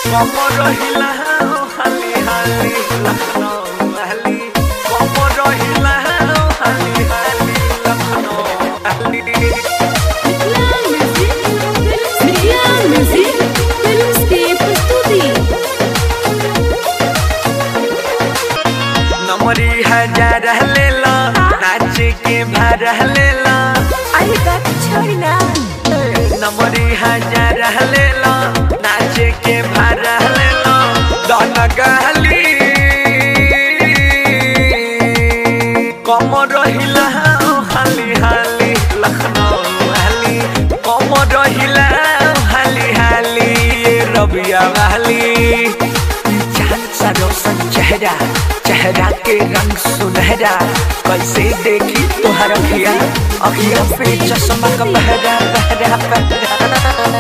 como rohila hali hali Lucknow hali como rohila hali hali Lucknow hali Mithila music films की प्रस्तुति नमरी हजार लेला नाच के भार लेला अरे का छोड़ी ना नमरी हजार लेला नाच के भार लेला दन गहली कम रहिला हाली हाली लखनऊ हाली कम रहिला हाली हाली रबिया वाली चांद सा रोशन चेहरा चेहरा के रंग सुनहरा कैसे देखी तुहर अखिया अखिया पे चश्मा का पहरा पहरा पहरा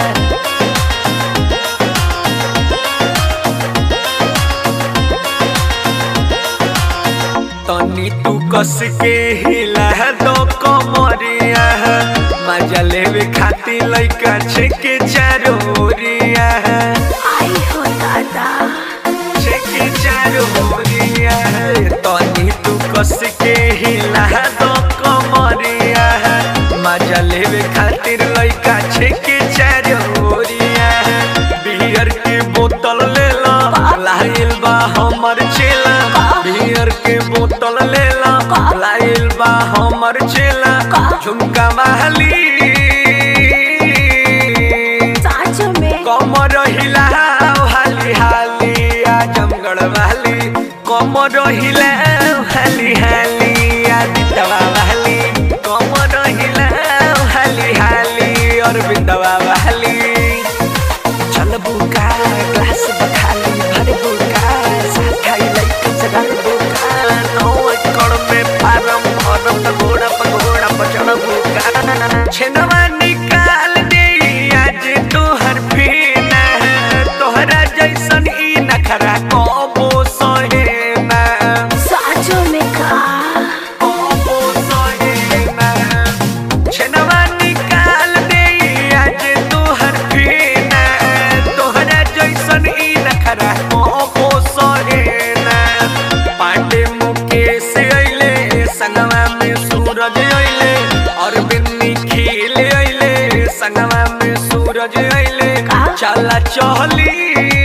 तनी तू कस के हिला दो कमरिया मजा लेवे खाती लइका छेके चारोरिया आई हो दादा छेके चारोरिया तनी तू कस के हिला दो कमरिया मजा लेवे खातिर लइका छेके चारोरिया बियर के बोतल लेला लाइल बा हमर चेला बियर के बोतल लेला लाइल बा हमर चेला झुमका महली साँचों में कमर हिला हाली हाली आजमगढ़ वाली कमर हिला हाली हाली आदितवा वाली कमर हिला हाली हाली अरविंदवा वाली चल बुका ग्लास बखाली भर बुका साथाई लइका सगल बुका नौ एकड़ में फारम भरम त घोड़ा पगोड़ा पचड़ बुका छेनवा निकाल दे आज तोहर फीना तोहरा जैसन ई नखरा कबो सहे ना साँचों में का कबो सहे ना छेनवा निकाल दे आज तोहर फीना तोहरा जैसन ई नखरा कबो सहे ना पांडे मुकेश अइले संगवा में सूरज अइले अरविंद निखिल अइले संगवा में सूरज अइले का? चला चहली